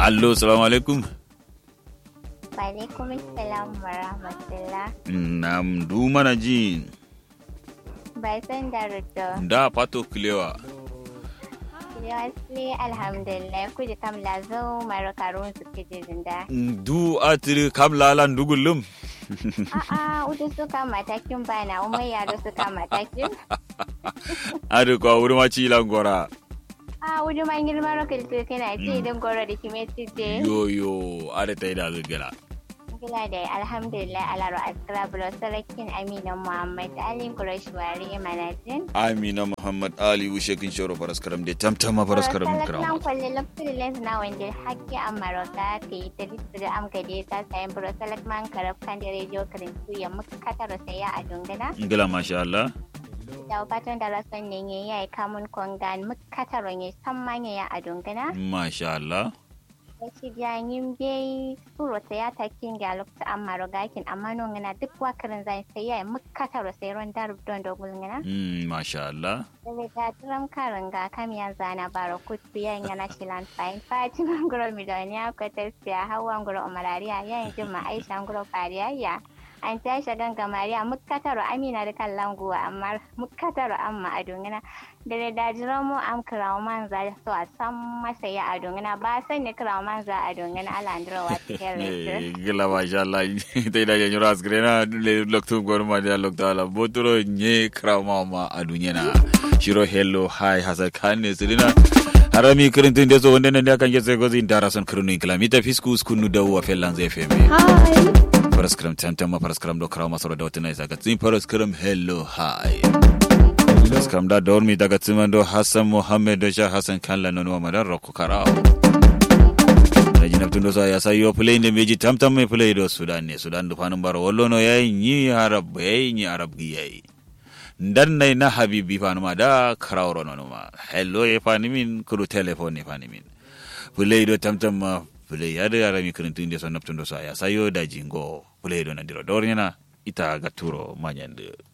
allo salamu alaikum Walaikum salam wa rahmatullah. nam du mana ji Bai san da rudo. da pato kilewa Seriously, alhamdulillah, kuji kam lazo maro karun su kiji zinda. du atiri kam lalan dugulum A'a, udu suka matakin bana, umar yaro suka matakin. adi kwa wuri ma ci langora A udu man girma rokil kina ce idan goro da kime tije. yo yo adi ta yi da zugala Gila da alhamdulillah alaro askara bulo sarakin Amina Muhammad Ali Quraish Wari Manajin. amina muhammad ali wushe kin shoro faraskaram de tamtama faraskaram Nan kiram kwalle lokacin lens na wanda hakki a maroka ke yi ta listu da am gade ta sayan buro salak man karab kan da rediyo karintu ya muka kataro saya a dungana. ngila masha Allah Da fatan da rason ne ya yi kamun kongan muka kataro ya san manya ya a dungana. masha Allah Da shi janyin bai suro ta ya takin ga lokacin an maroga kin amma non gana duk wakarin zai sai ya yi muka kataro sai ron darub don dogon gana. Mm, masha Allah Daga da turam karin ga kam ya zana baro kutu ya yana shilan fain fatima nguro miloniya ko tafiya hawa nguro umarariya ya yi jima aisha nguro fariya ya an tashi ganga mariya mukkataro amina da kan languwa amma mukkataro amma a dungina da da dajiro mu am kirawo man za so a san masa ya a dungina ba san ne kirawo man za a dungina ala ndiro wa cikin Eh, gila masha Allah ta da yanyu ras grena le loktu gorma da loktu ala botoro nye krama ma adunya na shiro hello hi hasa kanne sirina harami kirintun da so wanda nan da kan yese gozi indara son kirinu kilomita fisku skunu da wa fellan zai feme paraskram tantama paraskram do krama soro da wata isa ga tsin paraskram hello hi paraskram da dormi daga tsiman do hassan muhammad da sha hassan kan lanon wa madan rokko karao rajina tundo sa ya sayo play ne meji tamtam me play do sudan ne sudan do fanin baro wallo no yayi ni arab yayi ni arab gi yayi ndan nay na habibi fanuma da karawro no ma hello e fanimin kudu telephone ne fanimin play do tamtam ma play ya da arami kun tunde so naptundo sa ya sayo da jingo play do na diro dornyana ita gaturo manyande